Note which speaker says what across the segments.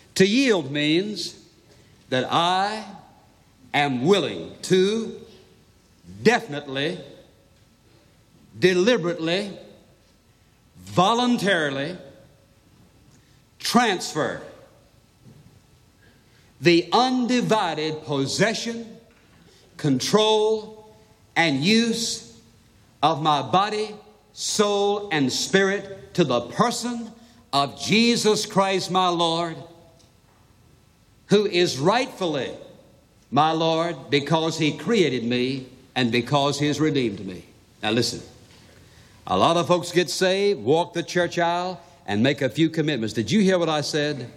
Speaker 1: To yield means that I am willing to definitely, deliberately, voluntarily transfer the undivided possession, control, and use of my body, soul, and spirit to the person of Jesus Christ, my Lord, who is rightfully my Lord because He created me and because He has redeemed me. Now, listen. A lot of folks get saved, walk the church aisle, and make a few commitments. Did you hear what I said?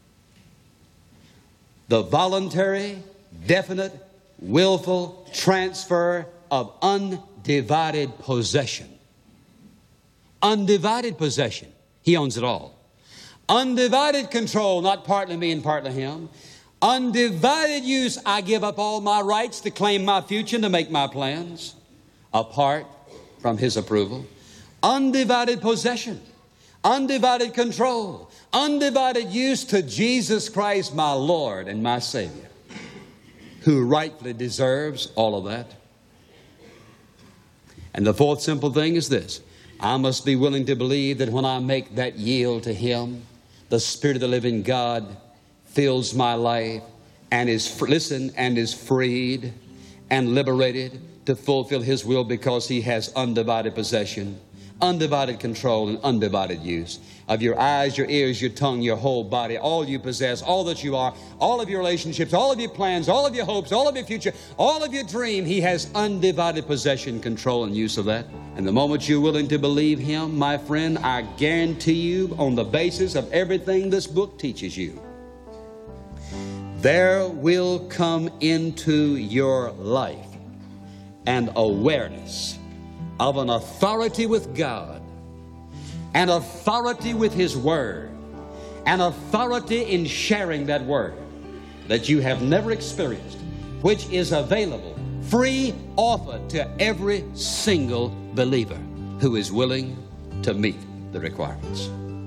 Speaker 1: The voluntary, definite, willful transfer of undivided possession. Undivided possession. He owns it all. Undivided control, not partly me and partly him. Undivided use, I give up all my rights to claim my future and to make my plans apart from his approval. Undivided possession, undivided control, undivided use to Jesus Christ, my Lord and my Savior, who rightfully deserves all of that. And the fourth simple thing is this I must be willing to believe that when I make that yield to Him, the Spirit of the living God fills my life and is, listen, and is freed and liberated to fulfill His will because He has undivided possession, undivided control, and undivided use of your eyes, your ears, your tongue, your whole body, all you possess, all that you are, all of your relationships, all of your plans, all of your hopes, all of your future, all of your dream. He has undivided possession, control, and use of that. And the moment you're willing to believe Him, my friend, I guarantee you, on the basis of everything this book teaches you, there will come into your life an awareness of an authority with God, an authority with His Word, an authority in sharing that Word that you have never experienced, which is available, free, offered to every single believer who is willing to meet the requirements.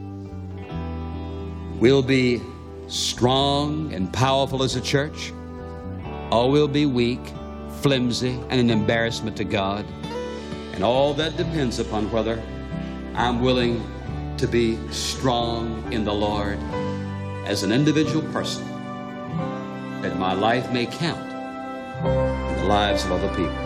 Speaker 1: We'll be strong and powerful as a church, or we'll be weak, flimsy, and an embarrassment to God. And all that depends upon whether I'm willing to be strong in the Lord as an individual person, that my life may count in the lives of other people.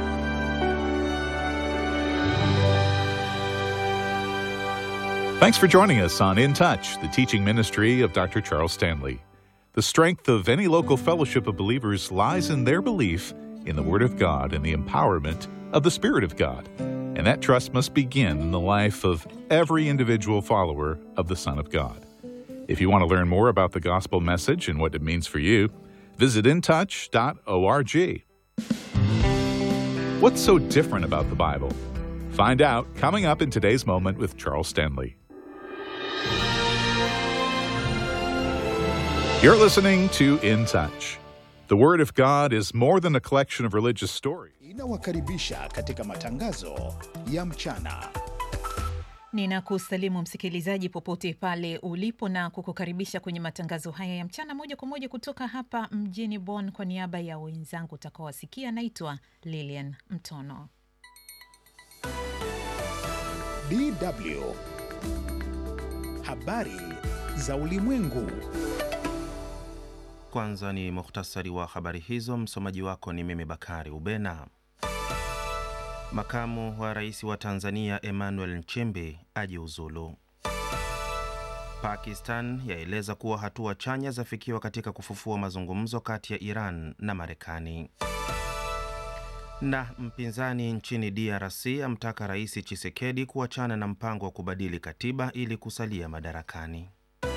Speaker 2: Thanks for joining us on In Touch, the teaching ministry of Dr. Charles Stanley. The strength of any local fellowship of believers lies in their belief in the Word of God and the empowerment of the Spirit of God. And that trust must begin in the life of every individual follower of the Son of God. If you want to learn more about the gospel message and what it means for you, visit intouch.org. What's so different about the Bible? Find out coming up in today's moment with Charles Stanley. You're listening to In Touch. The Word of God is more than a collection of religious stories.
Speaker 3: Inawakaribisha katika matangazo ya mchana.
Speaker 4: Ninakusalimu msikilizaji popote pale ulipo na kukukaribisha kwenye matangazo haya ya mchana moja kwa moja kutoka hapa mjini Bonn. Kwa niaba ya wenzangu utakaowasikia, naitwa Lilian Mtono.
Speaker 3: DW habari za ulimwengu.
Speaker 5: Kwanza ni muhtasari wa habari hizo. Msomaji wako ni mimi Bakari Ubena. Makamu wa rais wa Tanzania Emmanuel Nchimbi ajiuzulu. Pakistan yaeleza kuwa hatua chanya zafikiwa katika kufufua mazungumzo kati ya Iran na Marekani. Na mpinzani nchini DRC amtaka Rais Chisekedi kuachana na mpango wa kubadili katiba ili kusalia madarakani.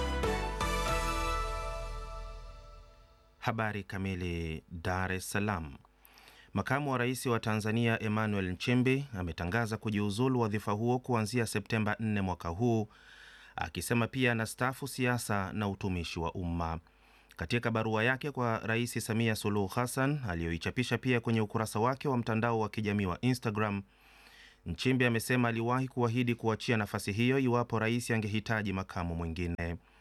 Speaker 5: Habari kamili. Dar es Salaam. Makamu wa rais wa Tanzania Emmanuel Nchimbi ametangaza kujiuzulu wadhifa huo kuanzia Septemba 4 mwaka huu, akisema pia anastaafu siasa na utumishi wa umma. Katika barua yake kwa Rais Samia Suluhu Hassan aliyoichapisha pia kwenye ukurasa wake wa mtandao wa kijamii wa Instagram, Nchimbi amesema aliwahi kuahidi kuachia nafasi hiyo iwapo rais angehitaji makamu mwingine.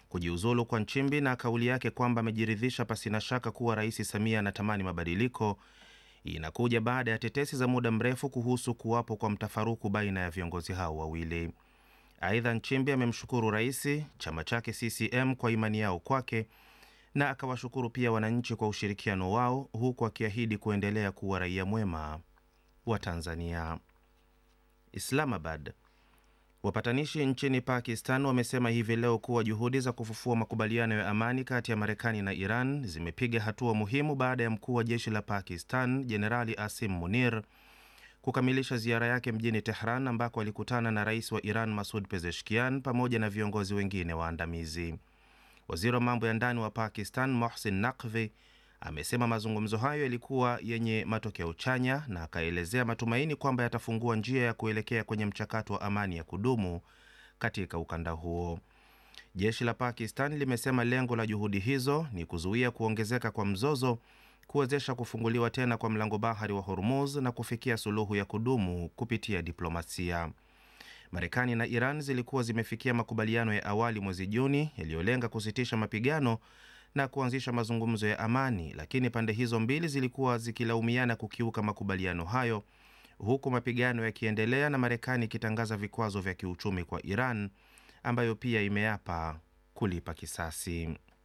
Speaker 5: Kujiuzulu kwa Nchimbi na kauli yake kwamba amejiridhisha pasina shaka kuwa Rais Samia anatamani mabadiliko inakuja baada ya tetesi za muda mrefu kuhusu kuwapo kwa mtafaruku baina ya viongozi hao wawili. Aidha, Nchimbi amemshukuru rais, chama chake CCM kwa imani yao kwake na akawashukuru pia wananchi kwa ushirikiano wao, huku akiahidi kuendelea kuwa raia mwema wa Tanzania. Islamabad. Wapatanishi nchini Pakistan wamesema hivi leo kuwa juhudi za kufufua makubaliano ya amani kati ya Marekani na Iran zimepiga hatua muhimu baada ya mkuu wa jeshi la Pakistan Jenerali Asim Munir kukamilisha ziara yake mjini Tehran ambako alikutana na rais wa Iran Masud Pezeshkian pamoja na viongozi wengine waandamizi. Waziri wa mambo ya ndani wa Pakistan Mohsin Naqvi amesema mazungumzo hayo yalikuwa yenye matokeo chanya na akaelezea matumaini kwamba yatafungua njia ya kuelekea kwenye mchakato wa amani ya kudumu katika ukanda huo. Jeshi la Pakistan limesema lengo la juhudi hizo ni kuzuia kuongezeka kwa mzozo, kuwezesha kufunguliwa tena kwa mlango bahari wa Hormuz na kufikia suluhu ya kudumu kupitia diplomasia. Marekani na Iran zilikuwa zimefikia makubaliano ya awali mwezi Juni yaliyolenga kusitisha mapigano na kuanzisha mazungumzo ya amani, lakini pande hizo mbili zilikuwa zikilaumiana kukiuka makubaliano hayo, huku mapigano yakiendelea na Marekani ikitangaza vikwazo vya kiuchumi kwa Iran ambayo pia imeapa kulipa kisasi.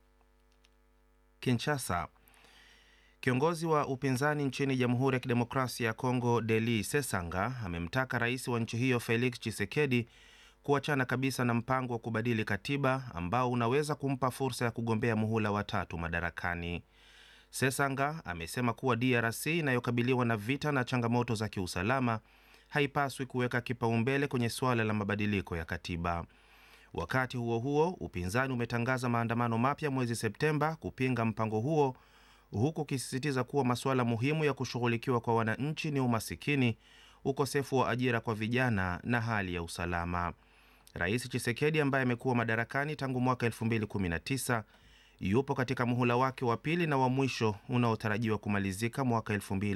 Speaker 5: Kinshasa. Kiongozi wa upinzani nchini Jamhuri ya Kidemokrasia ya Kongo Deli Sesanga amemtaka rais wa nchi hiyo Felix Tshisekedi kuachana kabisa na mpango wa kubadili katiba ambao unaweza kumpa fursa ya kugombea muhula wa tatu madarakani. Sesanga amesema kuwa DRC inayokabiliwa na vita na changamoto za kiusalama haipaswi kuweka kipaumbele kwenye suala la mabadiliko ya katiba. Wakati huo huo, upinzani umetangaza maandamano mapya mwezi Septemba kupinga mpango huo huku ukisisitiza kuwa masuala muhimu ya kushughulikiwa kwa wananchi ni umasikini, ukosefu wa ajira kwa vijana na hali ya usalama. Rais Chisekedi ambaye amekuwa madarakani tangu mwaka 2019 yupo katika muhula wake wa pili na wa mwisho unaotarajiwa kumalizika mwaka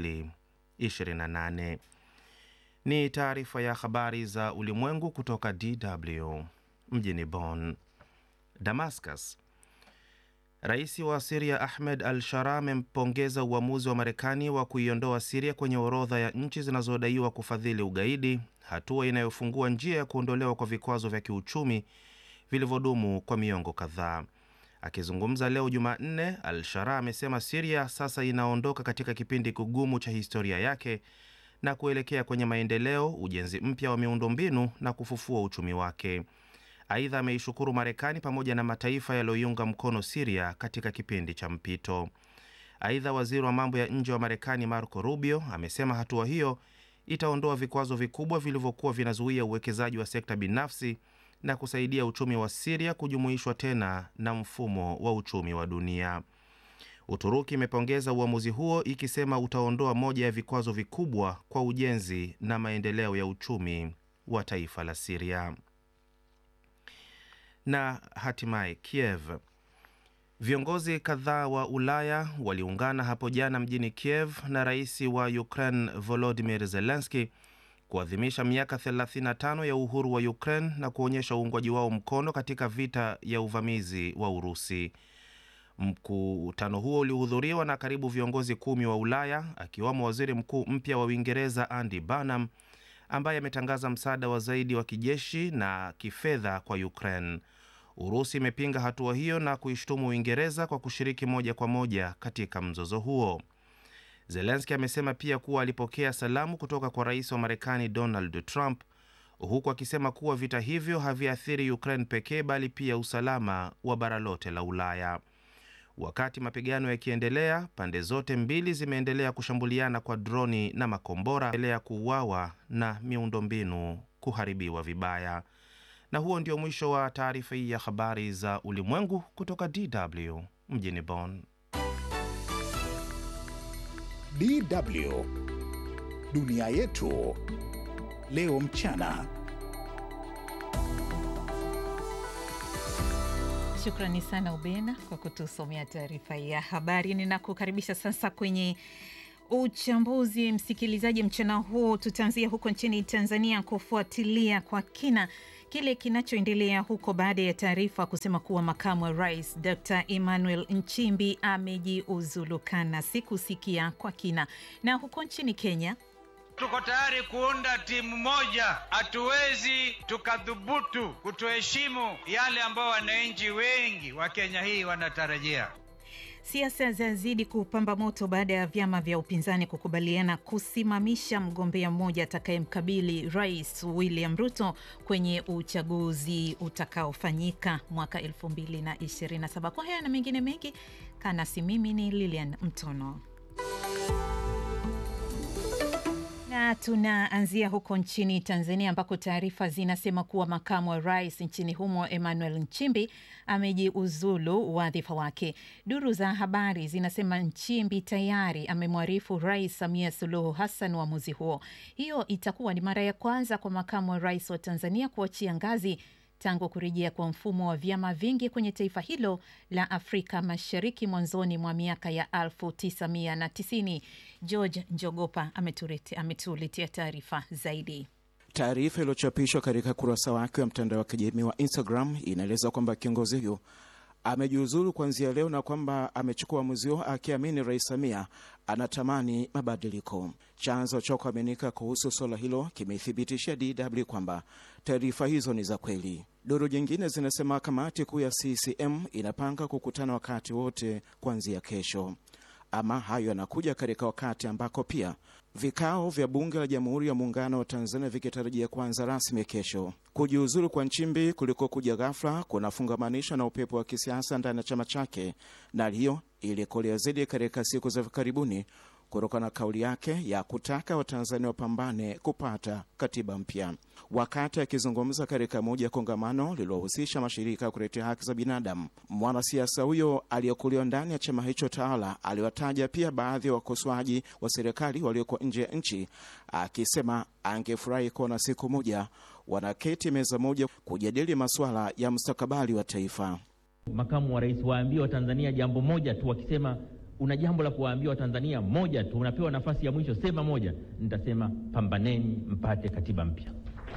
Speaker 5: 2028. Ni taarifa ya habari za ulimwengu kutoka DW mjini Bonn. Damascus. Rais wa Siria Ahmed al Shara amempongeza uamuzi wa Marekani wa kuiondoa Siria kwenye orodha ya nchi zinazodaiwa kufadhili ugaidi, hatua inayofungua njia ya kuondolewa kwa vikwazo vya kiuchumi vilivyodumu kwa miongo kadhaa. Akizungumza leo Jumanne, al Shara amesema Siria sasa inaondoka katika kipindi kigumu cha historia yake na kuelekea kwenye maendeleo, ujenzi mpya wa miundombinu na kufufua uchumi wake. Aidha, ameishukuru Marekani pamoja na mataifa yaliyoiunga mkono Siria katika kipindi cha mpito. Aidha, waziri wa mambo ya nje wa Marekani Marco Rubio amesema hatua hiyo itaondoa vikwazo vikubwa vilivyokuwa vinazuia uwekezaji wa sekta binafsi na kusaidia uchumi wa Siria kujumuishwa tena na mfumo wa uchumi wa dunia. Uturuki imepongeza uamuzi huo ikisema utaondoa moja ya vikwazo vikubwa kwa ujenzi na maendeleo ya uchumi wa taifa la Siria. Na hatimaye Kiev. Viongozi kadhaa wa Ulaya waliungana hapo jana mjini Kiev na rais wa Ukraine Volodymyr Zelensky kuadhimisha miaka 35 ya uhuru wa Ukraine na kuonyesha uungwaji wao mkono katika vita ya uvamizi wa Urusi. Mkutano huo ulihudhuriwa na karibu viongozi kumi wa Ulaya akiwamo waziri mkuu mpya wa Uingereza Andy Burnham ambaye ametangaza msaada wa zaidi wa kijeshi na kifedha kwa Ukraine. Urusi imepinga hatua hiyo na kuishtumu Uingereza kwa kushiriki moja kwa moja katika mzozo huo. Zelenski amesema pia kuwa alipokea salamu kutoka kwa rais wa Marekani Donald Trump, huku akisema kuwa vita hivyo haviathiri Ukraine pekee bali pia usalama wa bara lote la Ulaya. Wakati mapigano yakiendelea, pande zote mbili zimeendelea kushambuliana kwa droni na makombora, endelea kuuawa na miundombinu kuharibiwa vibaya. Na huo ndio mwisho wa taarifa hii ya habari za ulimwengu kutoka DW mjini Bonn.
Speaker 3: DW dunia yetu leo mchana.
Speaker 4: Shukrani sana Ubena kwa kutusomea taarifa ya habari. Ninakukaribisha sasa kwenye uchambuzi, msikilizaji. Mchana huu tutaanzia huko nchini Tanzania kufuatilia kwa kina kile kinachoendelea huko baada ya taarifa kusema kuwa makamu wa rais Dr Emmanuel Nchimbi amejiuzulukana. Sikusikia kwa kina. Na huko nchini Kenya
Speaker 6: Tuko tayari kuunda timu moja. Hatuwezi tukadhubutu kutoheshimu yale ambao wananchi wengi wa Kenya hii wanatarajia.
Speaker 4: Siasa zazidi kupamba moto baada ya vyama vya upinzani kukubaliana kusimamisha mgombea mmoja atakayemkabili Rais William Ruto kwenye uchaguzi utakaofanyika mwaka 2027. Kwa haya na mengine mengi, kanasi mimi ni Lilian Mtono. Na tunaanzia huko nchini Tanzania ambako taarifa zinasema kuwa makamu wa rais nchini humo Emmanuel Nchimbi amejiuzulu wadhifa wake. Duru za habari zinasema Nchimbi tayari amemwarifu Rais Samia Suluhu Hassan uamuzi huo. Hiyo itakuwa ni mara ya kwanza kwa makamu wa rais wa Tanzania kuachia ngazi tangu kurejea kwa mfumo wa vyama vingi kwenye taifa hilo la Afrika Mashariki mwanzoni mwa miaka ya 1990. George Njogopa ametuletea taarifa zaidi.
Speaker 7: Taarifa iliyochapishwa katika kurasa wake wa mtandao wa kijamii wa Instagram inaeleza kwamba kiongozi huyo amejiuzulu kuanzia leo na kwamba amechukua uamuzi huo akiamini Rais Samia anatamani mabadiliko. Chanzo cha kuaminika kuhusu suala hilo kimeithibitishia DW kwamba taarifa hizo ni za kweli. Duru jingine zinasema kamati kuu ya CCM inapanga kukutana wakati wote kuanzia kesho. Ama hayo yanakuja katika wakati ambako pia vikao vya bunge la Jamhuri ya Muungano wa Tanzania vikitarajia kuanza rasmi kesho. Kujiuzulu kwa Nchimbi kulikokuja ghafla kunafungamanishwa na upepo wa kisiasa ndani ya chama chake, na hali hiyo ilikolea zaidi katika siku za karibuni kutokana na kauli yake ya kutaka Watanzania wapambane kupata katiba mpya. Wakati akizungumza katika moja ya kongamano lililohusisha mashirika ya kutetea haki za binadamu, mwanasiasa huyo aliyekuliwa ndani ya chama hicho tawala aliwataja pia baadhi ya wakosoaji wa serikali walioko nje ya nchi, akisema angefurahi kuona siku moja wanaketi meza moja kujadili masuala ya mustakabali wa taifa.
Speaker 8: Makamu wa rais waambie Watanzania jambo moja tu, wakisema una jambo la kuwaambia Watanzania moja tu, unapewa nafasi ya mwisho, sema moja. Nitasema pambaneni mpate katiba mpya,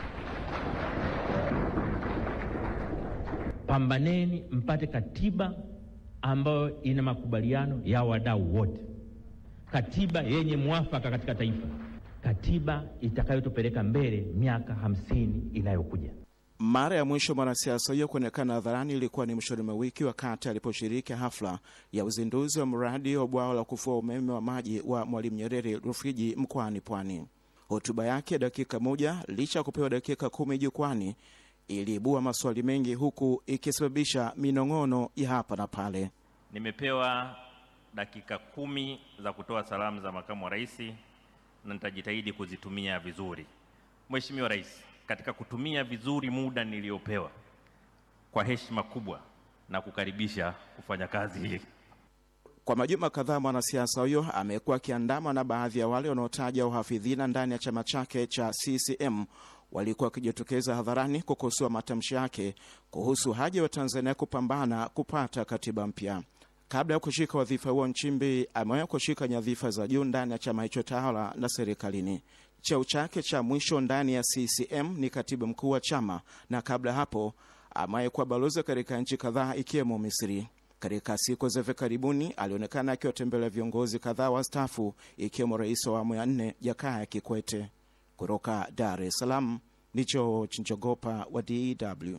Speaker 8: pambaneni mpate katiba ambayo ina makubaliano ya wadau wote, katiba yenye mwafaka katika taifa, katiba itakayotupeleka mbele miaka hamsini inayokuja.
Speaker 7: Mara ya mwisho mwanasiasa huyo kuonekana hadharani ilikuwa ni mwishoni mwa wiki wakati aliposhiriki hafla ya uzinduzi wa mradi wa bwawa la kufua umeme wa maji wa Mwalimu Nyerere Rufiji mkoani Pwani. Hotuba yake dakika moja, licha ya kupewa dakika kumi jukwani, iliibua maswali mengi, huku ikisababisha minong'ono ya hapa na pale.
Speaker 9: Nimepewa dakika kumi za kutoa salamu za makamu wa rais na nitajitahidi kuzitumia vizuri. Mheshimiwa Rais, katika kutumia vizuri muda niliyopewa kwa heshima kubwa na kukaribisha kufanya kazi hii.
Speaker 7: Kwa majuma kadhaa mwanasiasa huyo amekuwa akiandama na baadhi ya wale wanaotaja uhafidhina ndani ya chama chake cha CCM walikuwa wakijitokeza hadharani kukosoa matamshi yake kuhusu haja wa Tanzania kupambana kupata katiba mpya. Kabla ya kushika wadhifa huo, Nchimbi amewahi kushika nyadhifa za juu ndani ya chama hicho tawala na serikalini. Cheo chake cha mwisho ndani ya CCM ni katibu mkuu wa chama, na kabla hapo amewahi kuwa balozi katika nchi kadhaa ikiwemo Misri. Katika siku za hivi karibuni alionekana akiwatembelea viongozi kadhaa wastaafu ikiwemo rais wa awamu ya nne Jakaya Kikwete. Kutoka Dar es Salaam ni George Njogopa wa DW.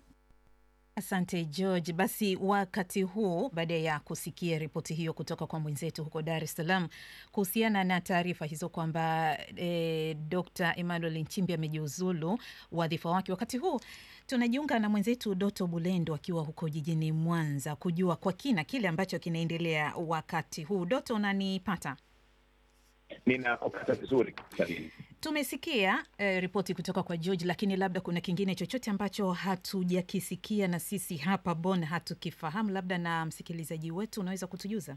Speaker 4: Asante George. Basi wakati huu, baada ya kusikia ripoti hiyo kutoka kwa mwenzetu huko Dar es Salaam kuhusiana na taarifa hizo kwamba e, Dr Emmanuel Nchimbi amejiuzulu wadhifa wake, wakati huu tunajiunga na mwenzetu Doto Bulendo akiwa huko jijini Mwanza kujua kwa kina kile ambacho kinaendelea wakati huu. Doto, unanipata?
Speaker 10: Ninakupata vizuri.
Speaker 4: Tumesikia eh, ripoti kutoka kwa George, lakini labda kuna kingine chochote ambacho hatujakisikia na sisi hapa Bonn hatukifahamu, labda na msikilizaji wetu unaweza kutujuza?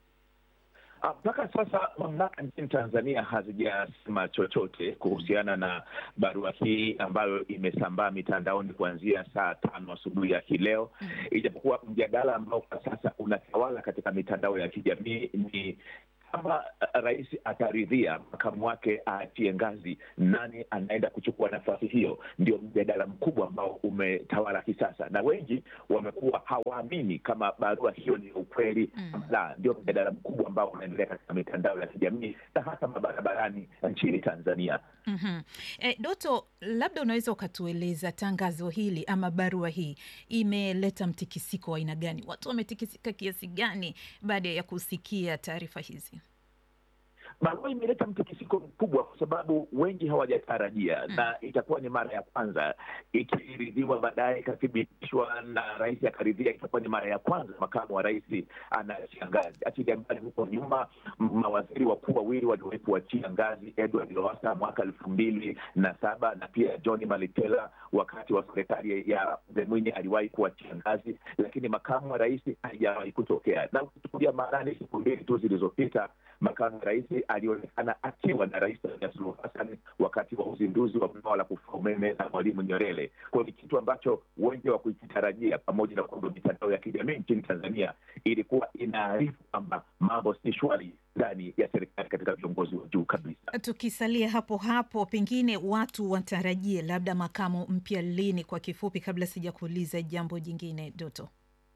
Speaker 10: Mpaka sasa mamlaka nchini Tanzania hazijasema chochote kuhusiana na barua hii ambayo imesambaa mitandaoni kuanzia saa tano asubuhi ya hii leo, ijapokuwa mjadala ambao kwa sasa unatawala katika mitandao ya kijamii ni kama uh, rais ataridhia makamu wake aachie ngazi, nani anaenda kuchukua nafasi hiyo? Ndio mjadala mkubwa ambao umetawala kisasa, na wengi wamekuwa hawaamini kama barua hiyo ni ukweli mm. La, ndio mjadala mkubwa ambao unaendelea katika mitandao ya kijamii na hata mabarabarani nchini Tanzania.
Speaker 4: mm-hmm. E, Doto, labda unaweza ukatueleza tangazo hili ama barua hii imeleta mtikisiko wa aina gani? Watu wametikisika kiasi gani baada ya kusikia taarifa hizi?
Speaker 10: barua imeleta mtikisiko mkubwa kwa sababu wengi hawajatarajia mm. na itakuwa ni mara ya kwanza ikiridhiwa, baadaye ikathibitishwa na rais akaridhia. Itakuwa ni mara ya kwanza makamu wa rais anaachia ngazi, achilia mbali huko nyuma mawaziri wakuu wawili waliwahi kuachia ngazi, Edward Lowassa mwaka elfu mbili na saba na pia John Malitela wakati wa serikali ya Mzee Mwinyi aliwahi kuachia ngazi, lakini makamu wa rais haijawahi kutokea. Na ukichukulia maanani, siku mbili tu zilizopita makamu wa rais alionekana akiwa na Rais Samia Suluhu Hassan wakati wa uzinduzi wa bwawa la kufua umeme na Mwalimu Nyerere. Kwa ni kitu ambacho wengi wa kukitarajia, pamoja na kwamba mitandao ya kijamii nchini Tanzania ilikuwa inaarifu kwamba mambo si shwari ndani ya serikali katika viongozi wa juu kabisa.
Speaker 4: Tukisalia hapo hapo, pengine watu watarajie labda makamu mpya lini? Kwa kifupi, kabla sija kuuliza jambo jingine, Doto.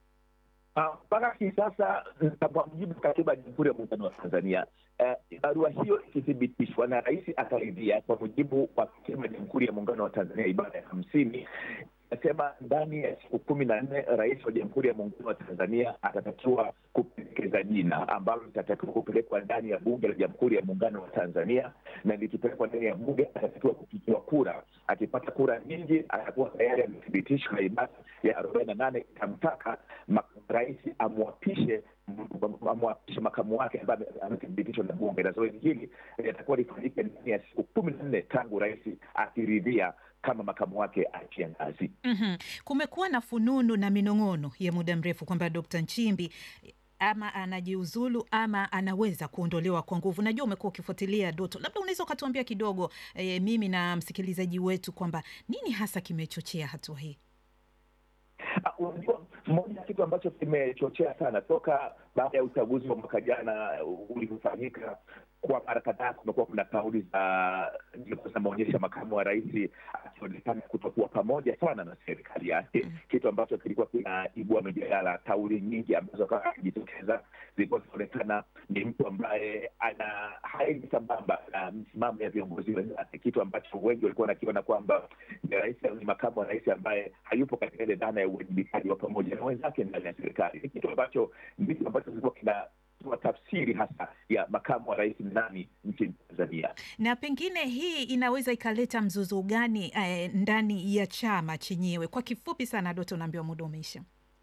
Speaker 10: mpaka uh, hii sasa kwa mujibu wa katiba ya Jamhuri ya Muungano wa Tanzania barua uh, hiyo ikithibitishwa na rais akaridhia, kwa mujibu wa katiba ya Jamhuri ya Muungano wa Tanzania ibara ya hamsini inasema ndani ya siku kumi na nne rais wa Jamhuri ya Muungano wa Tanzania atatakiwa kupendekeza jina ambalo litatakiwa kupelekwa ndani ya Bunge la Jamhuri ya Muungano wa Tanzania, na likipelekwa ndani ya Bunge atatakiwa kupigiwa kura. Akipata kura nyingi, atakuwa tayari amethibitishwa na ibara ya arobaini na nane itamtaka rais amwapishe amwapishe makamu wake ambaye amethibitishwa na Bunge, na zoezi hili litakuwa lifanyike ndani ya siku kumi na nne tangu rais akiridhia kama makamu wake achia ngazi.
Speaker 4: mm-hmm. Kumekuwa na fununu na minong'ono ya muda mrefu kwamba Dkt. Nchimbi ama anajiuzulu ama anaweza kuondolewa kwa nguvu. Najua umekuwa ukifuatilia Doto, labda unaweza ukatuambia kidogo e, mimi na msikilizaji wetu kwamba nini hasa kimechochea hatua hii?
Speaker 10: Unajua, moja ya kitu ambacho kimechochea sana toka baada ya uchaguzi wa mwaka jana ulivyofanyika kwa mara kadhaa kumekuwa kuna kauli za zinaonyesha makamu wa rais akionekana kutokuwa pamoja sana na serikali yake mm. kitu ambacho kilikuwa kinaibua mijadala. Kauli nyingi ambazo kama akijitokeza zilikuwa zinaonekana ni mtu ambaye ana haendi sambamba na msimamo ya viongozi wenzake, kitu ambacho wengi walikuwa wanakiona kwamba ni rais ni makamu wa rais ambaye hayupo katika ile dhana ya uwajibikaji wa pamoja na wenzake ndani ya serikali. Ni kitu ambacho ndicho ambacho kilikuwa kina tafsiri hasa ya makamu wa rais nani nchini Tanzania.
Speaker 4: Na pengine hii inaweza ikaleta mzozo gani eh, ndani ya chama chenyewe? Kwa kifupi sana, Doto, naambiwa muda umeisha.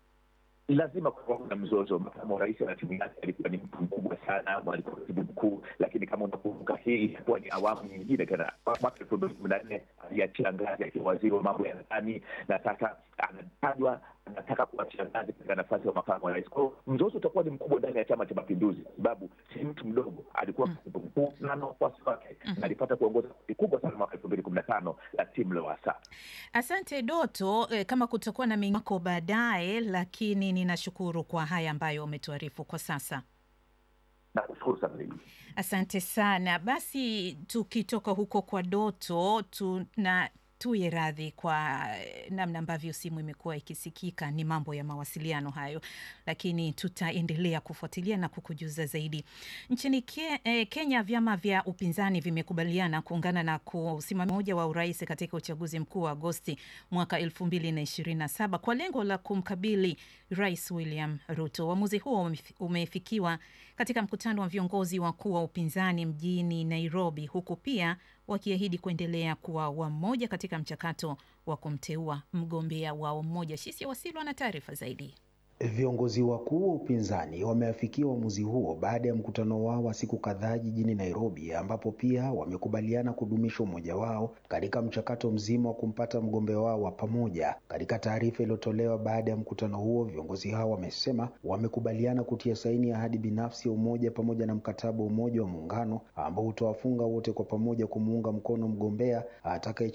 Speaker 10: Lazima kuwa na mzozo. Makamu wa rais na timu yake alikuwa ni mtu mkubwa sana, alikuwa katibu mkuu, lakini kama unakumbuka, hii itakuwa ni awamu nyingine tena. Mwaka elfu mbili kumi na nne aliachia ngazi akiwa waziri wa mambo ya ndani, na sasa anatajwa anataka kuachia ngazi katika nafasi ya makamu wa rais. Kwa hiyo mzozo utakuwa ni mkubwa ndani ya Chama cha Mapinduzi, kwa sababu si mtu mdogo, alikuwa katibu mkuu na na wafuasi wake, na alipata kuongoza kundi kubwa sana mwaka elfu mbili kumi na tano la timu Lowassa.
Speaker 4: Asante Doto. Eh, kama kutakuwa na mingako baadaye, lakini ninashukuru kwa haya ambayo umetuarifu kwa sasa.
Speaker 10: Nakushukuru sana mimi.
Speaker 4: Asante sana. Basi tukitoka huko kwa Doto tuna tuye radhi kwa namna ambavyo simu imekuwa ikisikika. Ni mambo ya mawasiliano hayo, lakini tutaendelea kufuatilia na kukujuza zaidi. Nchini ke, eh, Kenya, vyama vya upinzani vimekubaliana kuungana na kusimamia moja wa urais katika uchaguzi mkuu wa Agosti mwaka elfu mbili na ishirini na saba kwa lengo la kumkabili Rais William Ruto. Uamuzi huo umefikiwa katika mkutano wa viongozi wakuu wa upinzani mjini Nairobi, huku pia wakiahidi kuendelea kuwa wamoja katika mchakato wa kumteua mgombea wao mmoja. Shisia Wasilwa na taarifa zaidi.
Speaker 11: Viongozi wakuu wa upinzani wameafikia uamuzi huo baada ya mkutano wao wa siku kadhaa jijini Nairobi, ambapo pia wamekubaliana kudumisha umoja wao katika mchakato mzima wa kumpata mgombea wao wa pamoja. Katika taarifa iliyotolewa baada ya mkutano huo, viongozi hao wamesema wamekubaliana kutia saini ya ahadi binafsi ya umoja pamoja na mkataba wa umoja wa muungano ambao utawafunga wote kwa pamoja kumuunga mkono mgombea atakaye